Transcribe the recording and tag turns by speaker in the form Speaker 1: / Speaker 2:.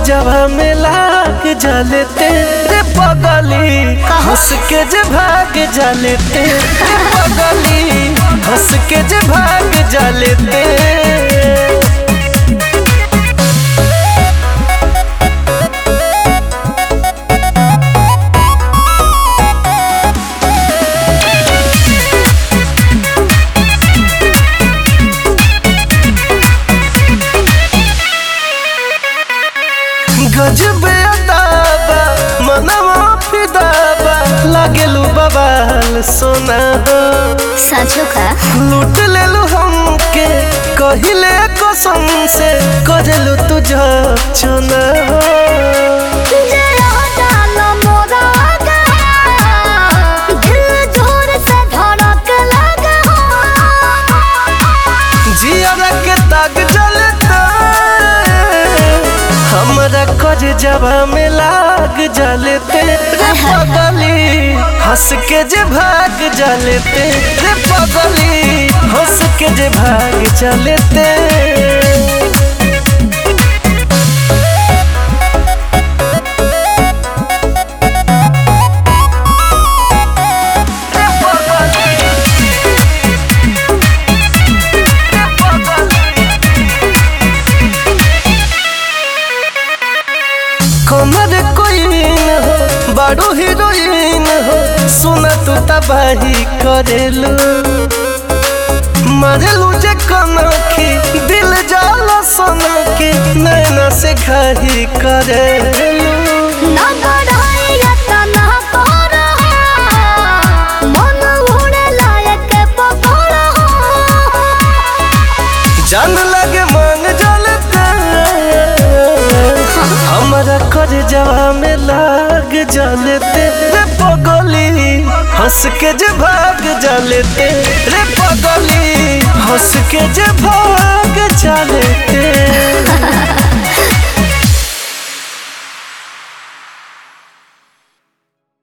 Speaker 1: जवा में लाग जलते रे पगली हंस के जे भाग जलते रे पगली हंस के जे भाग जलते गजबे अदाबा मनवा फिदाबा लागेलू बबाल सोना
Speaker 2: साँचो का
Speaker 1: लूट लेलू हमके कहिले कसम से करेलू तुझ चुना जियारा के दाग जलता हमरा कर जवा में लाग जलते रे पगली हंस के जे भाग जलते रे पगली हंस के जे भाग चलते कमर कोइन हो बड़ो हीरोइन हो सुन तू तबाही करेलू मरेलू जे कनखी दिल जाला सनकी नैना से घाही करेलू जान लगे मन जलते हमारा कर जवा में लाग जलते रे पगली हंस के जे भाग जलते रे पगली हंस के जे भाग जलते